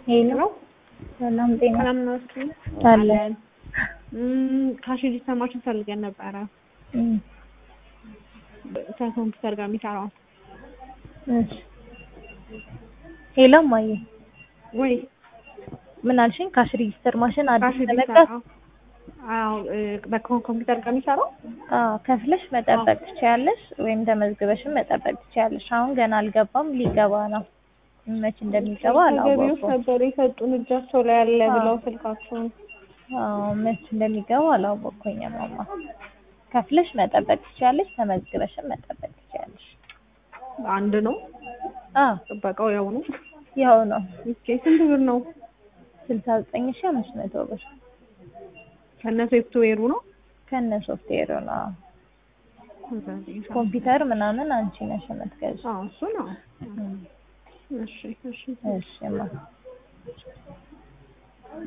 ሄሎ ሰላም ጤና ሰላም ናችሁ? አለን። ካሽ ሬጂስተር ማሽን ፈልገን ነበረ እም፣ ከኮምፒውተር ጋር የሚሰራው እሺ ሄሎ እማዬ ወይ ምን አልሽኝ? ካሽ ሬጂስተር ማሽን ካሽ አዲስ ሬጂስተር ተመጣ አዎ እ፣ በኮምፒውተር ጋር የሚሰራው አዎ ከፍለሽ መጠበቅ ትችያለሽ፣ ወይም ተመዝግበሽም መጠበቅ ትችያለሽ። አሁን ገና አልገባም፣ ሊገባ ነው። መች እንደሚገባ ገቢዎች አላወኩም። ነበር የሰጡን እጃቸው ላይ ያለ አዎ። ብለው ስልካቸውን አዎ መች እንደሚገባ አላወኩኝም። ማማ ከፍለሽ መጠበቅ ትችያለሽ፣ ተመዝግበሽም መጠበቅ ትችያለሽ። አንድ ነው አዎ ጥበቃው ያው ነው። ያው ነው ኦኬ ስንት ብር ነው? ስልሳ ዘጠኝ ሺህ አምስት መቶ ብር ከነ ሶፍትዌሩ ነው ከነ ሶፍትዌሩ ነው። ኮምፒውተር ምናምን አንቺ ነሽ የምትገዢው። አዎ እሱ ነው። እሺ እሺ እሺ ማ